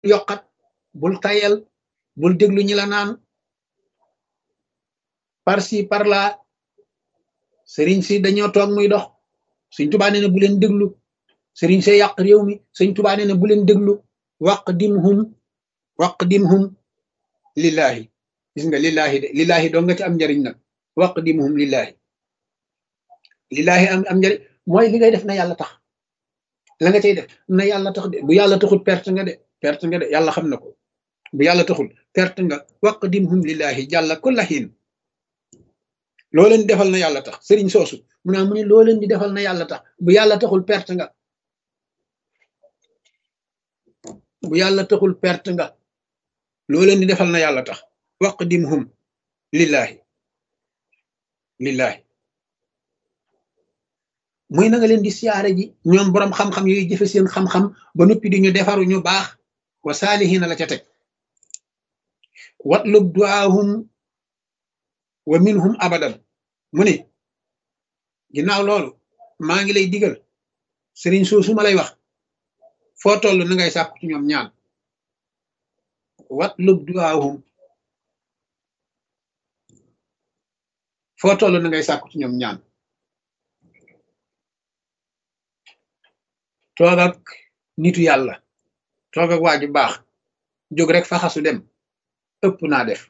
yokkat bul tayel bul déglu ñi la naan par ci par là sëriñ si dañoo toog muy dox sëñ tubaa nee na bu leen déglu sëriñ see yàq réew mi sëñ tubaa nee na bu leen déglu waq dim hum waq dim hum lillahi gis nga lillahi de lillahi doo nga ci am njariñ nag waq dim hum lillahi lillahi am am njariñ mooy li ngay def na yàlla tax la nga cay def na yàlla tax de bu yàlla taxul perte nga de perte nga de yàlla xam na ko bu yàlla taxul perte nga waq dim hum lillahi jàlla kulla xiin loo leen di defal na yàlla tax sëriñ soosu mu naa mu ne loo leen di defal na yàlla tax bu yàlla taxul perte nga bu yàlla taxul perte nga loo leen di defal na yàlla tax waqdimhum lillahi lillahi muy na nga leen di siyaare ji ñoom boroom xam-xam yooyu jëfe seen xam-xam ba noppi di ñu defaru ñu baax wa saalihiina la ca teg watlub duaahum wa minhum abadan mu ne ginnaaw loolu maa ngi lay digal sëriñ soosu ma lay wax foo toll na ngay sàkku ci ñoom ñaan watlub duaahum foo toll na ngay sàkku ci ñoom ñaan toog ak nitu yàlla toog ak waa ju baax jóg rek faxasu dem ëpp naa def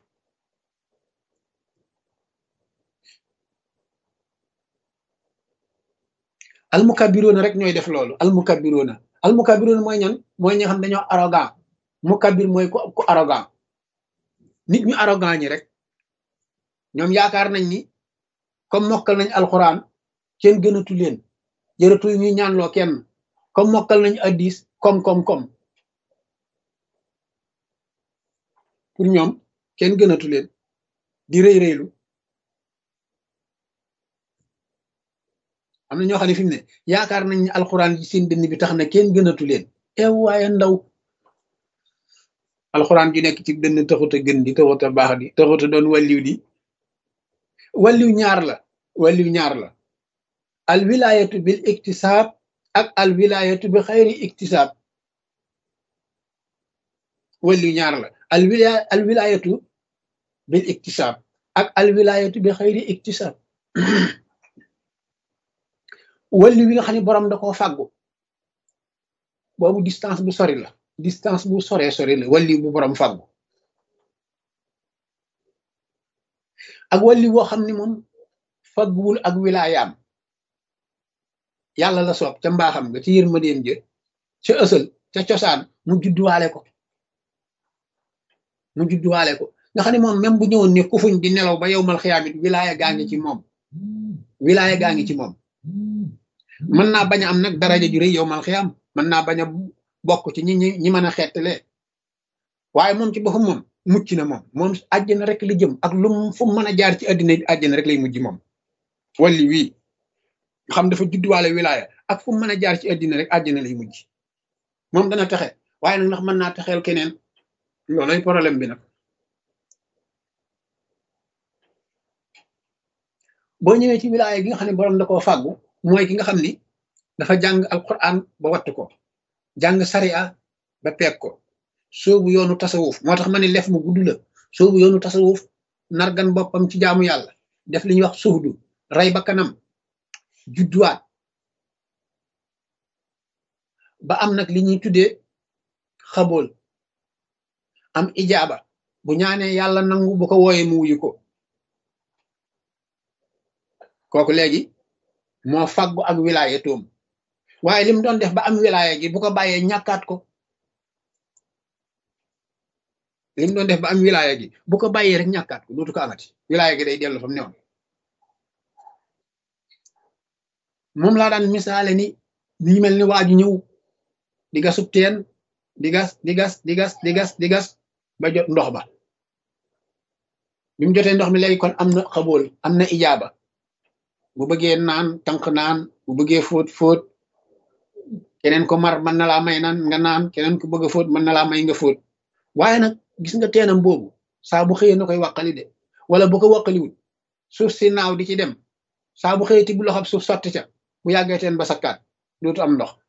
almukabiroona rek ñooy def loolu almukabiroona almukabiroona mooy ñan mooy ñi nga xam dañoo arrogant mukabir mooy ku ku arrogant nit ñu arrogant ñi rek ñoom yaakaar nañ ni comme mokkal nañ alxuraan kenn gënatu leen jërëtul ñuy ñaanloo kenn comme mokkal nañ addis comme comme comme pour ñoom kenn gënatu leen di rëy rëylu am na ñoo xam ne fi mu ne yaakaar nañ ne alxuraan ji seen dënn bi tax na kenn gënatu leen ew waaye ndaw alxuraan ju nekk ci dënn taxut a gën di taxut a baax di taxut a doon wàlliw di wàlliw ñaar la wàlliw ñaar la al wilayatu bil iktisaab ak al wilayatu bi xayri iktisaab wàlliw ñaar la al wilaya al wilayatu bil iktisaab ak al wilayatu bi xayri iktisaab wàllu wi nga xam ne borom da koo fàggu boobu distance bu sori la distance bu soree sori la wàllu bu borom fàggu ak wàllu woo xam ne moom fàgguwul ak wilaayaam yàlla la soob ca mbaaxam nga ci yërmandeem jë ca ësal ca cosaan mu judduwaale ko mu judduwaale ko nga xam ne moom même bu ñëwoon ne kufuñ di nelaw ba yow mal xiyaamit wilaaya gaa ngi ci moom wilaaya gaa ngi ci moom mën naa bañ a am nag daraja ju rëy yow mal xiyaam mën naa bañ a bokk ci ñi ñi ñi mën a xeetale waaye moom ci boppam moom mucc na moom moom àjjana rek la jëm ak lu fu mën a jaar ci àddina àjjana rek lay mujj moom walli wii nga xam dafa judduwaale wilaaya ak fu mën a jaar ci àddina rek àjjana lay mujj moom dana texe waaye nag ndax mën naa texeel keneen loolay problème bi nag boo ñëwee ci wilaaya gi nga xam ne borom da koo fàggu mooy ki nga xam ni dafa jàng alquran ba wattu ko jàng sariya ba peeg ko soobu yoonu tasawuf moo tax ma ne lef mu gudd la soobu yoonu tasawuf nargan boppam ci jaamu yàlla def li ñuy wax suhdu rey ba kanam judduwaat ba am nag li ñuy tuddee xabool am ijaaba bu ñaanee yàlla nangu bu ko wooyee mu wuyu ko kooku léegi moo faggu ak wilaya toom waaye lim doon def ba am wilaya gi bu ko bàyyee ñàkkaat ko lim doon def ba am wilaya gi bu ko bàyyee rek ñàkkaat ko dootu ko amati wilaya gi day dellu fa mu newoon moom laa daan misaale ni ñu mel ni waaju ñëw di gasub teen di gas di gas di gas di gas di gas ba jot ndox ba bi mu jotee ndox mi léegi kon am na xabool am na ijaaba bu bëggee naan tànk naan bu bëggee fóot fóot keneen ko mar mën na laa may naan nga naan keneen ko bëgg a fóot mën na laa may nga fóot waaye nag gis nga teenam boobu saa bu xëyee na koy wàqali de wala bu ko wàqaliwul suuf si naaw di ci dem saa bu xëyee ti bu loxob suuf sotti ca bu yàggee teen ba sakkaat dootu am ndox